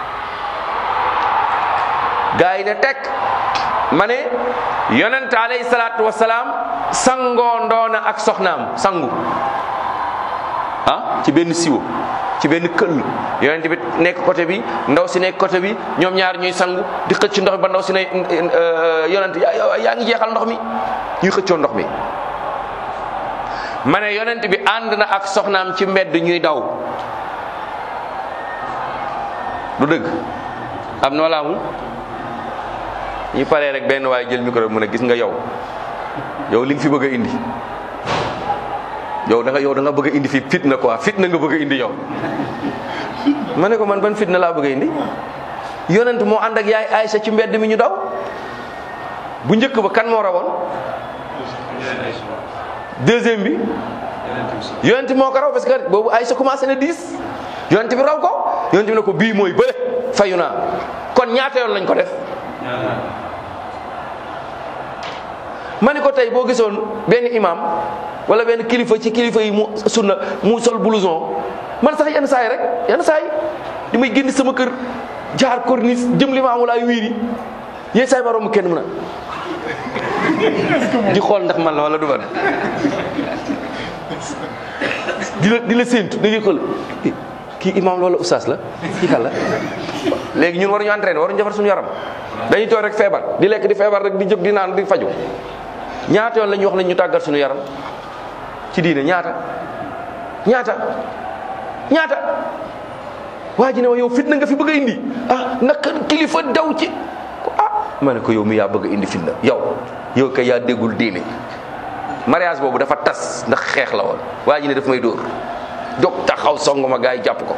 gaa yi ne teg ma ne yonente alayhi salaatu wasalaam sangoo ndoona ak soxnaam sangu ah ci benn siwo ci benn këll yonent bi nekk côté bi ndaw si nekk côté bi ñoom ñaar ñuy sangu di xëcc ndox mi ba ndaw si ne yonent yaa ngi jeexal ndox mi ñuy xëccoo ndox mi ma ne yonent bi ànd na ak soxnaam ci mbedd ñuy daw du dëgg am na wala amul ñu paree rek benn waaye jël micro bi mu ne gis nga yow yow li nga fi bëgg a indi yow da nga yow da nga bëgg a indi fi fitna quoi fitna nga bëgg a indi yow ma ne ko man ban fitna laa bëgg a indi yonent moo ànd ak yaay Aysa ci mbedd mi ñu daw bu njëkk ba kan moo rawoon deuxième bi yonent moo ko raw parce que boobu Aysa commencé na diis yonent bi raw ko yonent bi ne ko bii mooy bële fayu naa kon ñaata yoon lañ ko def ma ni ko tey boo gisoon benn imam wala benn kilifa ci kilifa yi mu sunna mu sol blouson man sax yenn saa yi rek yenn saa yi di may génn sama kër jaar corniche jëm li ma amul ay wiiri yéen saa yi ma romb kenn mun a di xool ndax man la wala du man di la di la séentu da ngay xool kii imam loola oustaz la kii kan la léegi ñun waruñu entraîné waruñu defar suñu yaram dañuy toog rek feebar di lekk di feebar rek di jóg di naan di faju ñaata yoon la ñu wax nañ ñu tàggat suñu yaram ci diine ñaata ñaata ñaata waa ji ne ma yow fitna nga fi bëgg a indi ah naka kilifa daw ci ah ma ne ko yow mi yaa bëgg a indi fitna yow yow kay yaa déggul diine mariage boobu dafa tas ndax xeex la woon waa ji ne daf may dóor jóg taxaw song ma gars yi jàpp ko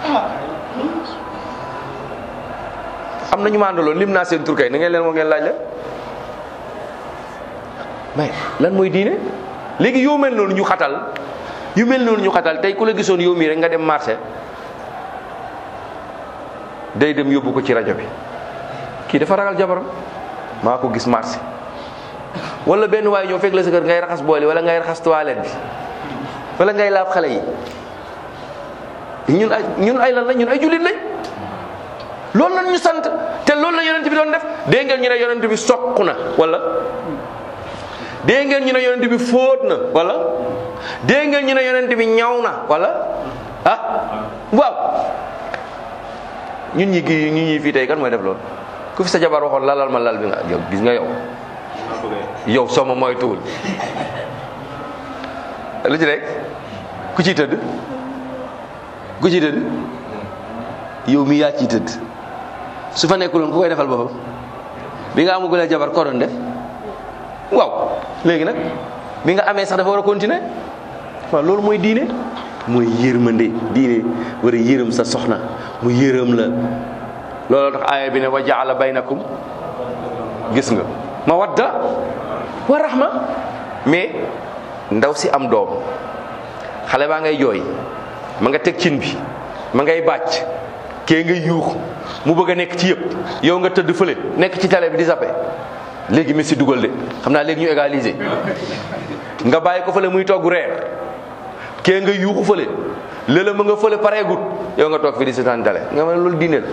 am na ñu ma àndaloon lim naa seen tur kay na ngeen leen moo ngeen laaj leen mais lan mooy diine léegi yow mel noonu ñu xatal yu mel noonu ñu xatal tey ku la gisoon yow mii rek nga dem marché day dem yóbbu ko ci rajo bi kii dafa ragal jabaram maa ko gis marché wala benn waaye ñëw fekk la sa kër ngay raxas booli wala ngay raxas toilette bi wala ngay laab xale yi ñun ay ñun ay lan la ñun ay jullit lañ loolu lan ñu sant te loolu la yonent bi doon def dégg ngeen ñu ne yonent bi soq na wala dégg ngeen ñu ne yonent bi fóot na wala dégg ngeen ñu ne yonent bi ñaw na wala ah waaw ñun ñi gi ñun ñi fii tey kan mooy def loolu ku fi sa jabar waxoon lalal ma lal bi nga yow gis nga yow yow soo ma moytuwul lu ci rek ku ciy tëdd ku ciy tëdd yow mi yaa ciy tëdd su fa nekkuloon ku koy defal boppam bi nga amagulee jabar ko doon def waaw léegi nag bi nga amee sax dafa war a continuer waaw loolu mooy diine mooy yërmande diine war a yërëm sa soxna mu yërëm la looloo tax aaya bi ne wa jaala baynakum gis nga mawadda wa rahma mais ndaw si am doom xale baa ngay jooy ma nga teg cin bi ma ngay bàcc kee ngay yuux mu bëgg a nekk ci yëpp yow nga tëdd fële nekk ci télé bi di zappe léegi Messi dugal de xam naa léegi ñu égaliser nga bàyyi ko fële muy togg reer kee nga yuuxu fële lëla ma nga fële pareegut yow nga toog fi di seetaan télé nga ma ne loolu diine la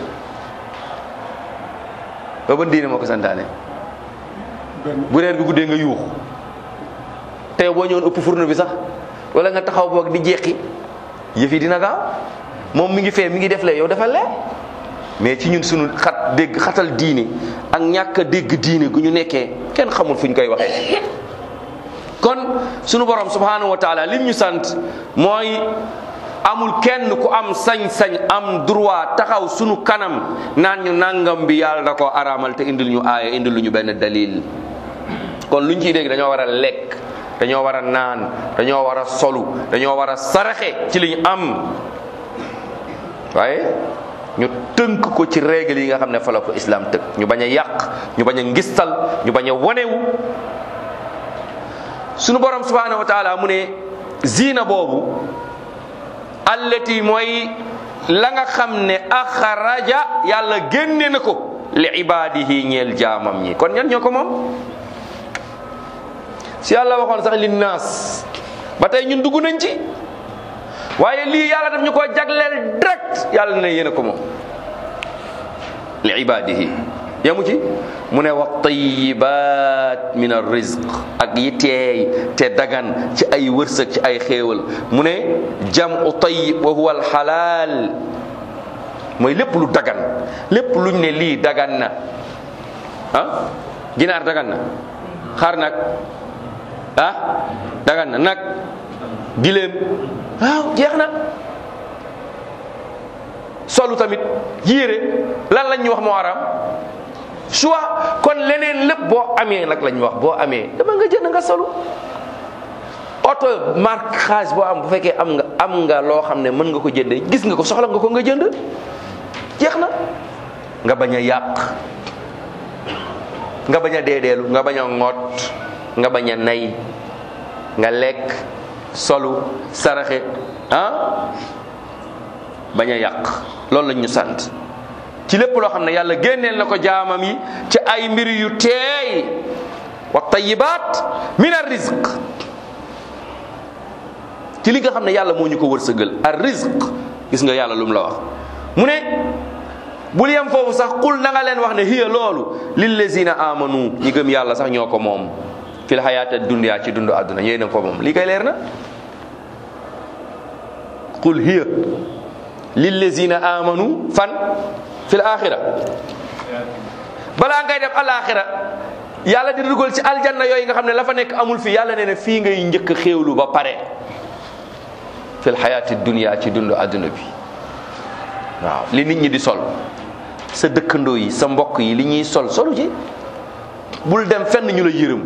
ba ban diine moo ko santaane bu reer bi guddee nga yuux te yow boo ñëwoon ëpp fourneau bi sax wala nga taxaw boog di jeqi yëf yi dina gaaw moom mi ngi fee mi ngi def lee yow dafa lee mais ci ñun suñu xat dégg xatal diine ak ñàkk a dégg diine gu ñu nekkee kenn xamul fu ñu koy waxee kon sunu borom subhanahu wa taala lim ñu sant mooy amul kenn ku am sañ-sañ am droit taxaw sunu kanam naan ñu nangam bi yàlla da koo araamal te indil ñu aaya indil lu ñu benn dalil kon luñ ciy dégg dañoo war a lekk dañoo war a naan dañoo war a solu dañoo war a saraxe ci li ñu am waaye ñu tënk ko ci règle yi nga xam ne fa la ko islam tëg ñu bañ a yàq ñu bañ a ngistal ñu bañ a wonewu sunu borom subhanahu wa taala mu ne ziina boobu allati mooy la nga xam ne axaraja yàlla génne na ko li ibadihi ñeel jaamam ñi kon ñan ñoo ko moom si yàlla waxoon sax li naas ba tey ñun dugg nañ ci waaye lii yàlla daf ñu ko jagleel direct yàlla ne yéen a ko moom li ibadihi yamu ci mu ne wa tayibat min arrizq ak yi teey te dagan ci ay wërsëg ci ay xéewal mu ne jamu tayyib wa huwa alxalaal mooy lépp lu dagan lépp luñ ne lii dagan na ah ginaar dagan na xar nag ah dagan na nag giléem waaw jeex na solu tamit yére lan lañ ñu wax moo araam choix kon leneen lépp boo amee nag lañ wax boo amee dama nga jënd nga solu oto marquage boo am bu fekkee am nga am nga loo xam ne mën nga ko jëndee gis nga ko soxla nga ko nga jënd jeex na nga bañ a yàq nga bañ a deedeelu nga bañ a ŋoot nga bañ a nay nga lekk solu saraxe ah bañ a yàq loolu lañ ñu sant ci lépp loo xam ne yàlla génneel na ko jaamam yi ci ay mbir yu teey wa tayibaat min ar rizq ci li nga xam ne yàlla moo ñu ko wërsëgal ar rizq gis nga yàlla lu mu la wax mu ne bul yem foofu sax qul na nga leen wax ne hiya loolu lillazina amanu ñi gëm yàlla sax ñoo ko moom fil xayaata dunya ci dundu àdduna yéen a ko moom lii kay leer na qul hiya lillazina amanu fan fil axira balaa ngay def alaxira yàlla di dugal ci aljanna yooyu nga xam ne la fa nekk amul fii yàlla nee na fii ngay njëkk xéewlu ba pare fil xayaati dunya ci dundu àdduna bi waaw li nit ñi di sol sa dëkkandoo yi sa mbokk yi li ñuy sol solu ci bul dem fenn ñu la yërëm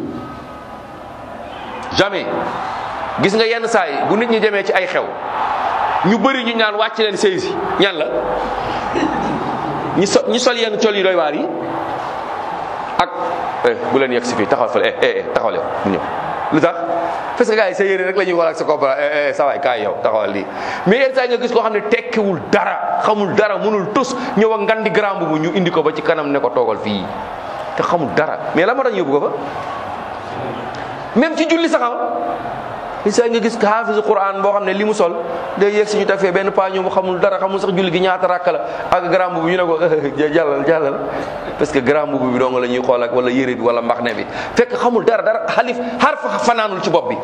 jamais gis nga yenn saa yi bu nit ñi demee ci ay xew ñu bëri ñu ñaan wàcc leen sëy si ñan la ñi so ñi sol yenn col yi doy waar yi ak eh bu leen yegg si fii taxawal fële eh eh taxawal yow bu ñëw lu tax parce que gars yi sa yére rek la ñuy xool ak sa koppara eh eh sa waay kaay yow taxawal lii mais yenn saa yi nga gis koo xam ne tekkiwul dara xamul dara mënul tus ñëw ak ngandi grand bu ñu indi ko ba ci kanam ne ko toogal fii te xamul dara mais la ma tax yóbbu ko fa même ci julli saxam li saa nga gis xaafisu quran boo xam ne li mu sol day yegg si ñu teg fee benn paa ñëw mu xamul dara xamul sax julli gi ñaata rakk la ak grand bu ñu ne ko jàllal jàllal parce que grand bu bi dong la ñuy xool ak wala yére bi wala mbaxne bi fekk xamul dara dara xalif xar fa fanaanul ci bopp bi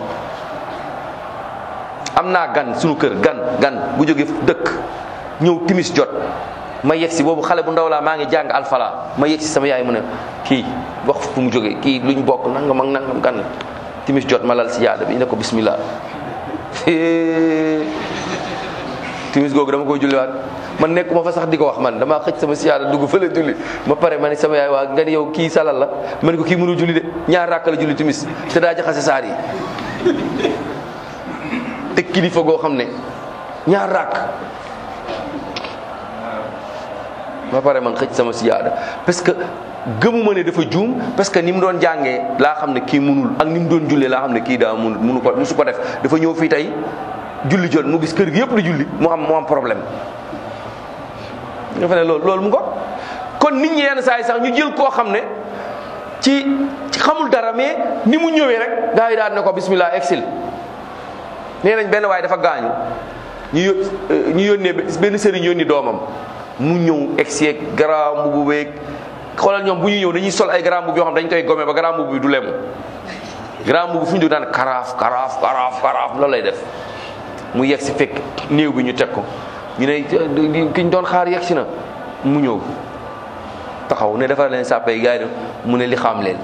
am naa gan suñu kër gan gan bu jóge dëkk ñëw timis jot ma yegg si boobu xale bu ndaw laa maa ngi jàng alfala ma yegg si sama yaay mu ne kii wax fu mu jógee kii luñ bokk nangam ak nangam gan timis jot ma lal si yaada bi ne ko bismillah timis googu dama koy julliwaat man nekkuma fa sax di ko wax man damaa xëj sama siyaada dugg fële julli ma pare ma ne sama yaay waa nga ni yow kii salal la ma ne ko kii mënul julli de ñaar rakk la julli timis te daa jaxase saar yi te kilifa goo xam ne ñaar rakk ma pare man xëj sama siyaada parce que gëmuma ne dafa juum parce que ni mu doon jàngee laa xam ne kii munul ak ni mu doon jullee laa xam ne kii daa munul munu ko musu ko def dafa ñëw fii tey julli jot mu gis kër gi yëpp di julli mu am mu am problème nga fa ne loolu loolu mu ko kon nit ñi yenn saa yi sax ñu jël koo xam ne ci ci xamul dara mais ni mu ñëwee rek gaa yi daal ne ko bismillah exil nee nañ benn waaye dafa gaañu ñu yó ñu yónnee benn sëriñ yónni doomam mu ñëw egseeg grand mbubu beeg xoolal ñoom bu ñu ñëw dañuy sol ay grand mbubu yoo xam dañ koy gome ba grand mbubu bi du lemu grand mbubu fu ñu dugg daan karaaf karaaf karaaf karaaf loolu lay def mu yegg si fekk néew bi ñu teg ko ñu ne ki ñu doon xaar yegg si na mu ñëw taxaw ne defar leen sàppe yi gars yi mu ne li xam leen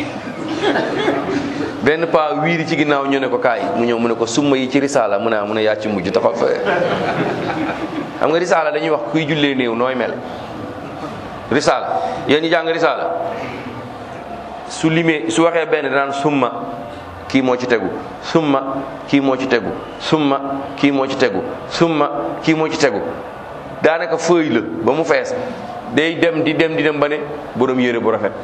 benn pa wiiri ci ginnaaw ñu ne ko kaay mu ñëw mu ne ko summa yi ci risaala mu ne mu ne yaa ci mujj taxaw fa xam nga risaala dañuy wax kuy jullee néew nooy mel risaala yéen ñi jàng risaala su limee su waxee benn danaan summa kii moo ci tegu summa kii moo ci tegu summa kii moo ci tegu summa kii moo ci tegu daanaka feuille la ba mu fees day dem di dem di dem ba ne borom yére bu rafet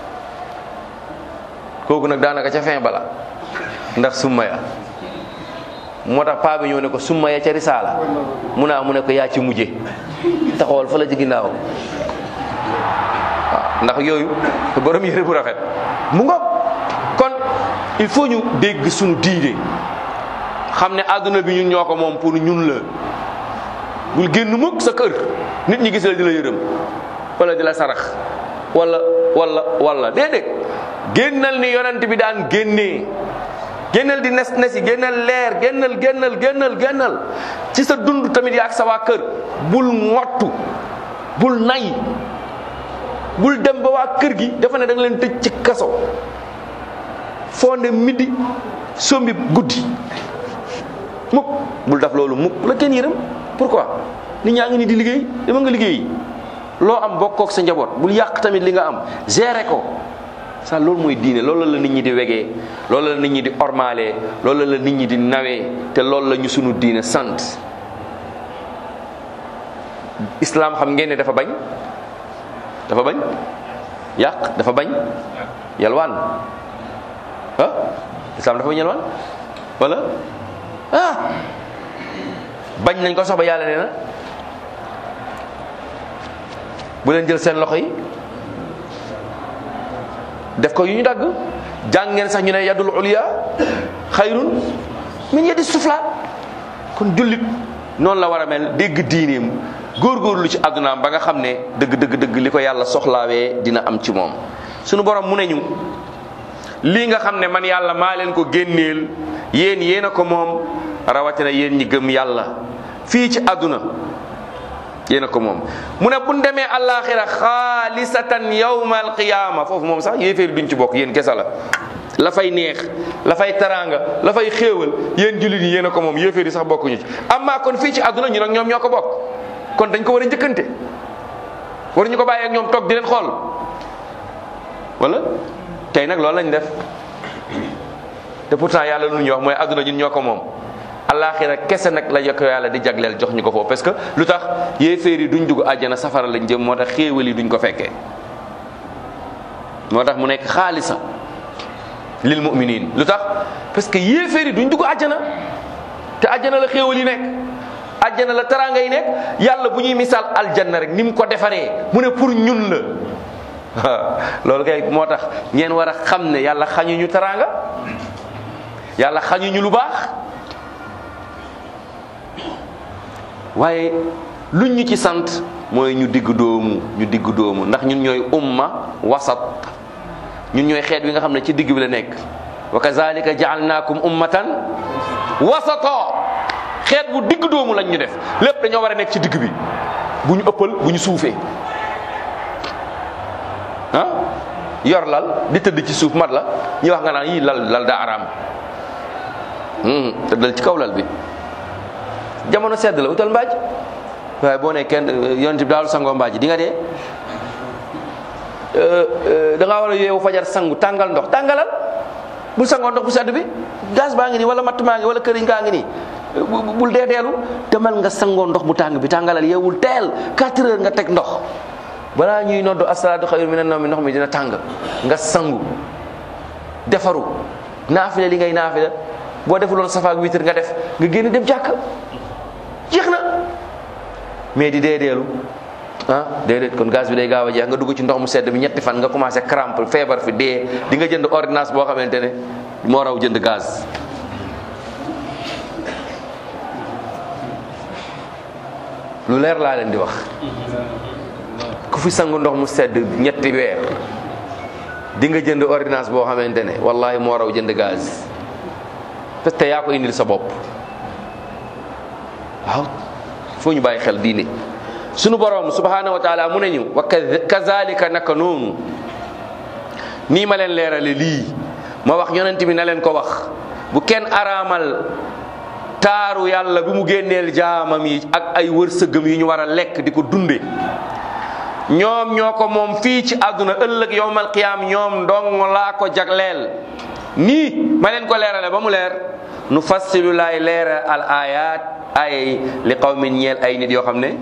kooku nag daanaka ca fin bala ndax summa ya moo tax paa bi ñëw ne ko summa ya ca risaala mu naa mu ne ko yaa ci mujje taxawal fa la ci ginnaaw waaw ndax yooyu borom yére bu rafet mu ngoog kon il faut ñu dégg suñu diine xam ne àdduna bi ñun ñoo ko moom pour ñun la bul génn mukk sa kër nit ñi gis la di la yërëm wala di la sarax wala wala wala déedéet génnal ni yonent bi daan génnee génnal di nes nesi génnal leer génnal génnal génnal génnal ci sa dund tamit yaa ak sa waa kër bul ngottu bul nay bul dem ba waa kër gi dafa ne da nga leen tëj ci kaso foo ne midi sombi guddi mukk bul def loolu mukk la kenn yërëm pourquoi nit ñaa ngi ni di liggéey dama nga liggéey loo am bokkook sa njaboot bul yàq tamit li nga am gérer ko sa loolu mooy diine loolu la nit ñi di wegee loolu la nit ñi di ormalee loolu la nit ñi di nawee te loolu la ñu sunu diine sant islam xam ngeen ne dafa bañ dafa bañ yàq dafa bañ yalwaan ah islam dafa bañ yalwaan wala ah bañ nañ ko sax ba yàlla nee na bu leen jël seen loxo yi def ko yu ñu dagg jàng ngeen sax ñu ne yadul uliya xayrun min yadi sufla kon jullit noonu la war a mel dégg diineem góorgóorlu ci àddunaam ba nga xam ne dëgg dëgg dëgg li ko yàlla soxlaawee dina am ci moom sunu borom mu ne ñu lii nga xam ne man yàlla maa leen ko génneel yéen yéen a ko moom rawatina yéen ñi gëm yàlla fii ci àdduna yéen a ko moom mu ne bu ñu demee àllaaxira xaalisatan yawma alqiyaama foofu moom sax yéeféer duñ ci bokk yéen kesa la la fay neex la fay taraanga la fay xéewal yéen jullit yi yéen a ko moom yéeféer yi sax bokkuñu ci amaa kon fii ci àdduna ñu nag ñoom ñoo ko bokk kon dañ ko war a njëkkante waruñu ko bàyyi ak ñoom toog di leen xool wala tey nag loolu lañ def te pourtant yàlla lu ñu wax mooy àdduna ñun ñoo ko moom alaxira kese nag la yokk yàlla di jagleel jox ñu ko foofu parce que lu tax yéeféer yi duñ dugg àjjana safara lañ jëm moo tax xéewal yi duñ ko fekkee moo tax mu nekk xaalisa lil muminin lu tax parce que yéeféer yi duñ dugg àjjana te àjjana la xéewal yi nekk àjjana la taraanga yi nekk yàlla bu ñuy misaal aljanna rek ni mu ko defaree mu ne pour ñun la loolu kay moo tax ngeen war a xam ne yàlla xañuñu taraanga yàlla xañuñu lu baax waaye luñ ñu ci sant mooy ñu digg doomu ñu digg doomu ndax ñun ñooy umma wasat ñun ñooy xeet wi nga xam ne ci digg bi la nekk wa kazalika jaalnaakum ummatan wasato xeet bu digg doomu lañ ñu def lépp dañoo war a nekk ci digg bi bu ñu ëppal bu ñu suufee ah yor lal di tëdd ci suuf mat la ñu wax nga naan yii lal lal daa araam tëddal ci kaw lal bi jamono sedd la utal mbaaj waaye boo ne kenn yonent bi daal sangoo mbaaj di nga dee da ngaa war a yeewu fajar sangu tàngal ndox tàngalal bul sangoo ndox bu sedd bi gaz baa ngi nii wala matt maa ngi wala këriñ kaa ngi nii bul dee deelu demal nga sangoo ndox bu tàng bi tàngalal yeewul teel 4 heures nga teg ndox balaa ñuy noddu asalaatu xayru mina nawmi ndox mi dina tàng nga sangu defaru naafile li ngay naafile boo defuloon safaak witar nga def nga génn dem jàkk jeex na mais di dee deelu ah déedéet kon gaz bi day gaaw a jeex nga dugg ci ndox mu sedd bi ñetti fan nga commencé crampe feebar fi dee di nga jënd ordonnance boo xamante ne moo raw jënd gaz lu leer laa leen di wax ku fi sangu ndox mu sedd ñetti weer di nga jënd ordonnance boo xamante ne wallahi moo raw jënd gaz parce que yaa ko indil sa bopp waaw foo ñu bàyyi xel diine sunu borom subhanahu wa taala mu ne ñu wa kazalika naka noonu nii ma leen leerale lii ma wax yonent bi na leen ko wax bu kenn araamal taaru yàlla bi mu génneel jaamam yi ak ay wërsëgam yi ñu war a lekk di ko dunde ñoom ñoo ko moom fii ci àdduna ëllëg yowmal qiyaam ñoom ndong laa ko jagleel nii ma leen ko leerale ba mu leer nu fassilu laay leeral al ayat ay li qawmin ñeel ay nit yoo xam ne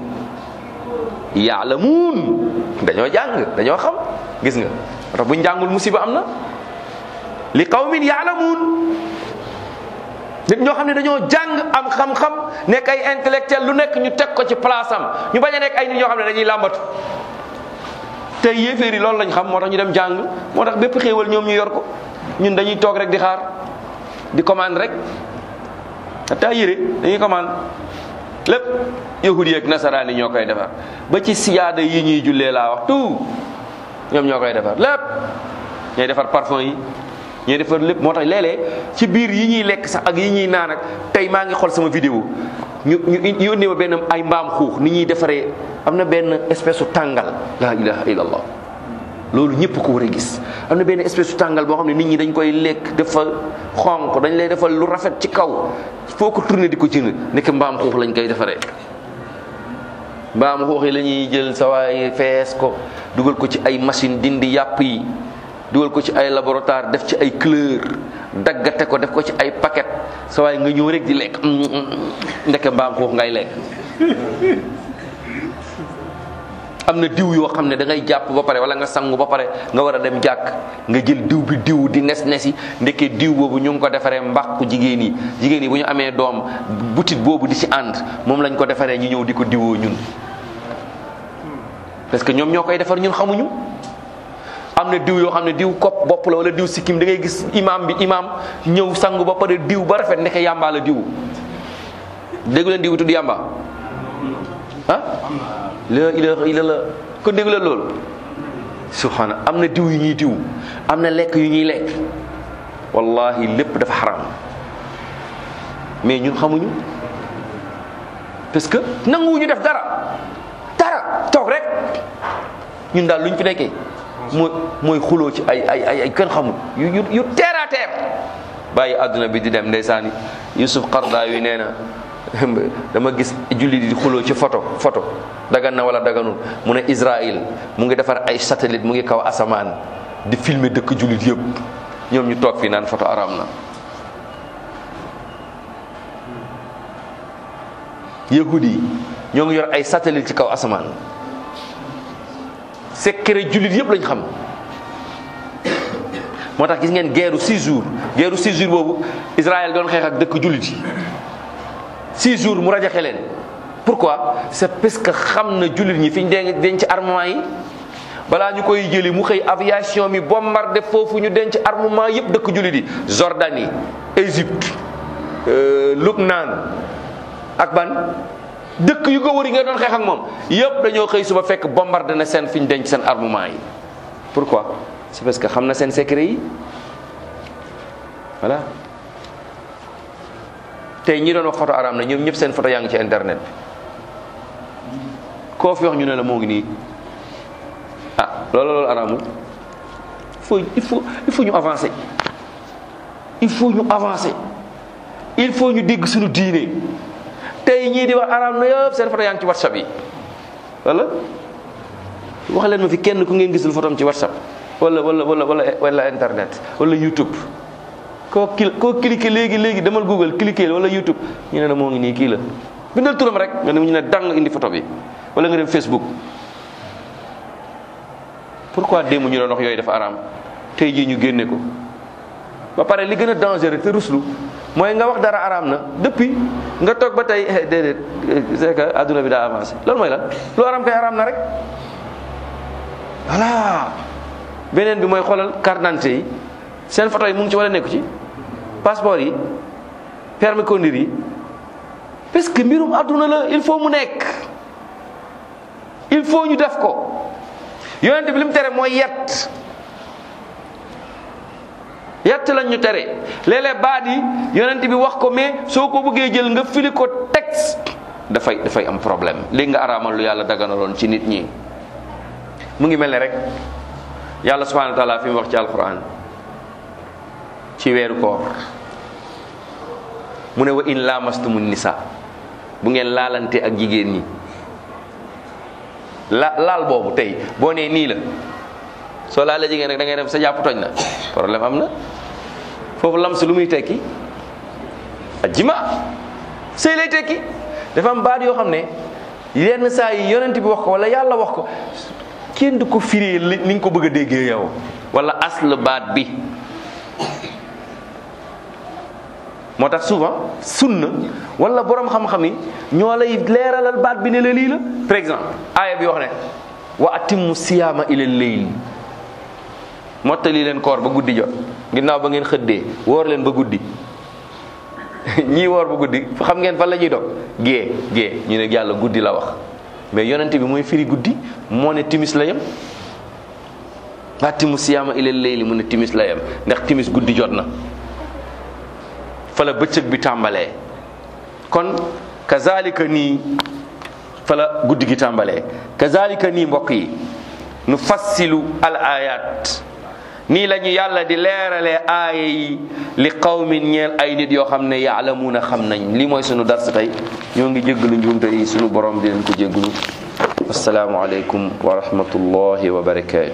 yaalamuun dañoo jàng dañoo xam gis nga moo tax buñ jàngul musiba am na li qawmin yaalamuun nit ñoo xam ne dañoo jàng am xam-xam nekk ay intellectuel lu nekk ñu teg ko ci place am ñu bañ a nekk ay nit ñoo xam ne dañuy làmbatu te yéeféer yi loolu lañ xam moo tax ñu dem jàng moo tax bépp xéewal ñoom ñu yor ko ñun dañuy toog rek di xaar di commande rek ata yére dañuy commande lépp yahudi ak nasaraan yi ñoo koy defar ba ci siyaada yi ñuy jullee laa wax tout ñoom ñoo koy defar lépp ñooy defar parfum yi ñooy defar lépp moo tax léeg-léeg ci biir yi ñuy lekk sax ak yi ñuy naan ak tey maa ngi xool sama vidéo ñu ñu yónnee ma benn ay mbaam xuux ni ñuy defaree am na benn espèce su tàngal la ilaha illallah loolu ñëpp ko war a gis am na benn espèce su tàngal boo xam ne nit ñi dañ koy lekk dafa xonq dañ lay defal lu rafet ci kaw foo ko tourné di ko jënd nekk mbaam xuux lañ koy defaree mbaam xuux yi la ñuy jël sa waay fees ko dugal ko ci ay machine dindi yàpp yi dugal ko ci ay laboratoire def ci ay couleur daggate ko def ko ci ay paquet sa waay nga ñëw rek di lekk ndeke mbaam xuux ngay lekk am na diw yoo xam ne da ngay jàpp ba pare wala nga sangu ba pare nga war a dem jàkk nga jël diw bi diw di nes nesi ndeke diw boobu ñu ngi ko defaree mbàqu jigéen yi jigéen yi bu ñu amee doom butit boobu di ci ànd moom lañ ko defaree ñu ñëw di ko diwoo ñun parce que ñoom ñoo koy defar ñun xamuñu am na diw yoo xam ne diw kopp bopp la wala diw sikkim da ngay gis imam bi imam ñëw sangu ba pare diw ba rafet ndeke yàmbaa la diw déggu leen diw tudd yàmba ah la ilaha illallah ko déggu leen loolu subhana am na diw yu ñuy diw am na lekk yu ñuy lekk wallahi lépp dafa xaram mais ñun xamuñu parce que nanguwuñu def dara dara toog rek ñun daal luñ fi nekkee mooy mooy xuloo ci ay ay ay ay kenn xamul yu yu yu terre à terre bàyyi àdduna bi di dem ndeysaan Yusuf Qarda yu nee na dama gis julli di xuloo ci photo photo dagan na wala daganul mu ne Israël mu ngi defar ay satellite mu ngi kaw asamaan di filmer dëkk jullit yëpp ñoom ñu toog fii naan photo aram na yahudi yi ñoo ngi yor ay satellite ci kaw asamaan secret jullit yëpp lañ xam moo tax gis ngeen guerre six jours guerre six jours boobu Israël doon xeex ak dëkk jullit yi six jours mu rajaxe leen pourquoi c'est parce que xam na jullit ñi fi ñu denc denc armement yi balaa ñu koy jëli mu xëy aviation mi bombardé foofu ñu denc armement yëpp dëkk jullit yi Jordanie Égypte Lubnaan ak ban dëkk yu ko wër yi nga doon xeex ak moom yëpp dañoo xëy suba fekk bombardé na seen fi ñu denc seen armement yi pourquoi c'est parce que xam na seen secret yi voilà tey ñi doon wax photo araam na ñoom ñëpp seen photo yaa ngi ci internet bi koo fi wax ñu ne la moo ngi nii ah loolu loolu araamul il faut il faut il faut ñu avancer il faut ñu avancer il faut ñu dégg suñu diine tey ñii di wax araam na yëpp seen photo yaa ngi ci whatsapp yi wala wax leen ma fi kenn ku ngeen gisul photo am ci whatsapp wala wala wala wala wala internet wala youtube koo kil koo cliquer léegi léegi demal google cliquer wala youtube ñu ne la moo ngi nii kii la bindal turam rek nga dem ñu ne dang indi photo bi wala nga dem facebook pourquoi démb ñu doon wax yooyu dafa araam tey jii ñu génne ko ba pare li gën a dangereux te ruslu mooy nga wax dara araam na depuis nga toog ba tey déedéet c'est que adduna bi daa avancé loolu mooy lan lu araam kay araam na rek voilà beneen bi mooy xoolal carte d'identité yi seen photo yi mu ngi ci wala nekku ci passeport yi permis conduire yi parce que mbirum adduna la il faut mu nekk il faut ñu def ko yonent bi li mu tere mooy yett yett lañ ñu tere léeg-léeg baat yi yonent bi wax ko mais soo ko bëggee jël nga fili ko texte dafay dafay am problème léegi nga araamal lu yàlla daganaloon ci nit ñi mu ngi mel ne rek yàlla subhanahu wa taala fi mu wax ci alquran ci weeru koor mu ne wa in lamastumu nisa bu ngeen laalante ak jigéen ñi la laal boobu tey boo nee nii la soo laalee jigéen rek da ngay dem sa jàpp toj na problème am na foofu lamsu lu muy tekki ajima sëy lay tekki dafa am baat yoo xam ne yenn saa yi yonent bi wax ko wala yàlla wax ko kenn du ko firee li ni nga ko bëgg a déggee yow wala asl baat bi moo tax souvent sunna wala borom xam-xam yi ñoo lay leeralal baat bi ne la lii la par exemple aaya bi wax ne wa atimmu siyaama ila leyl mottali leen koor ba guddi jot ginnaaw ba ngeen xëddee woor leen ba guddi ñii woor ba guddi xam ngeen fan la ñuy dog gée gée ñu ne yàlla guddi la wax mais yonent bi mooy firi guddi moo ne timis la yem wa atimmu siyaama ila leyli mu ne timis la yem ndax timis guddi jot na fa la bëccëg bi tàmbalee kon kazalika nii fa la guddi gi tàmbalee kazalika nii mbokk yi nu fassilu al ayat nii la ñu yàlla di leeralee aaya yi li qawmin ñeel ay nit yoo xam ne yaalamuuna xam nañ lii mooy sunu dars tey ñoo ngi jéggalu njuumte yi sunu borom di leen ko jéggalu assalaamu aleykum wa rahmatullahi wa barakatuh